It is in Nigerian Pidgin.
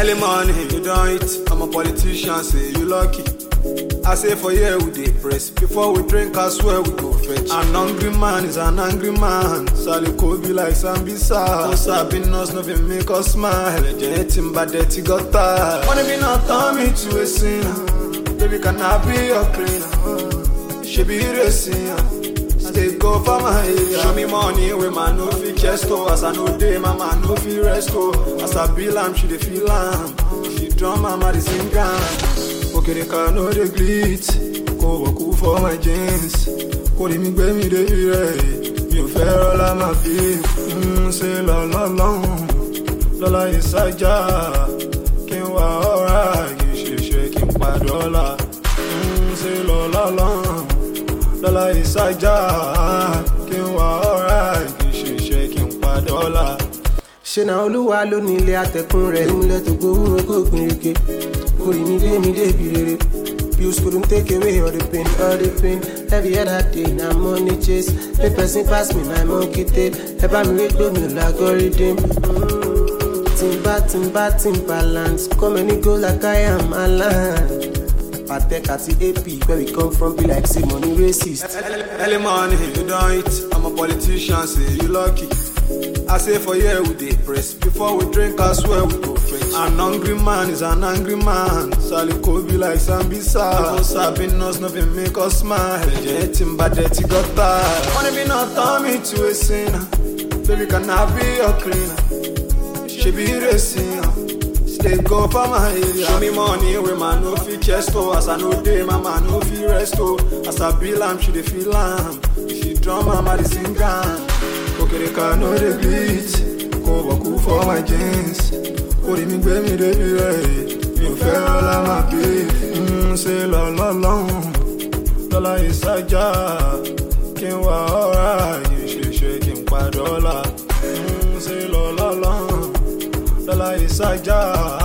Early morning, you don't eat. I'm a politician, say you lucky. I say for here we dey press. Before we drink, I swear we go fetch. An hungry man is an angry man. Sally be like Sambisa. No sabi us, no fit make us smile. Ẹ̀jẹ̀ tí ń ba dirty gutter. Money be not turn me to a sinner. Baby, can I be your cleaner? She be racing. Stay go for my area. Show me money wey man no fit chest oh. As I no dey, my man no fit rest oh. As I bill am, she dey feel am. She drum am, I dey sing am. Okereka no dey glit. Kò wọ̀kú for my jeans. Kò rí mi gbé mi débi rẹ̀. Mi ò fẹ́ rọ́lá máa fi ń ṣe lọ́lọ́lọ́hún. Lọ́lá ìsájà kí n wá ọ̀rá kì í ṣèṣe kí n padọ́là. ń ṣe lọ́lọ́lọ́hún lọ́la ìsájà kí n wá ọ̀rá kì í ṣiṣẹ́ kí n pa dọ́là. ṣe na olúwa ló ní ilé atẹkùn rẹ ìmúlẹ tó gbowó kó gbìnrìkè orí mi dé mi débi rere pills couldn't take away all the pain all the pain every other day na money chase make person pass me my monkey tail ẹ bá mi rí gbé mi lágọrídìm. timba timba timbaland come any go like i am alan. patek àti ap where we come from be like say money racist. Early morning, you don't eat. I'm a politician, say you lucky. I say for here we dey press. Before we drink, I swear we go fetch. An hungry man is an angry man. Sally be like Sambisa. No sabi us, no fit make us smile. Ẹ̀jẹ̀ tí ń ba dirty gutter. Money be not turn me to a sinner. Baby, can I be your cleaner? She be racing. Stay go for my area. Show me money wey man no fit chest oh. As I no dey, my man no fit rest oh. As I bill am, she dey feel am. She drum am, I dey sing am. Okereka no dey glit. Kò wọ̀kú for my jeans. Orí mi gbé mi débi rẹ̀. Mi ò fẹ́ rọ́lá máa bí. ń ṣe lọ́lọ́lọ́hún. Lọ́lá ìsájà kí n wá ọ̀rá yìí ṣèṣe kí n pa dọ́là. ń ṣe lọ́lọ́lọ́hún lọ́la ìsájà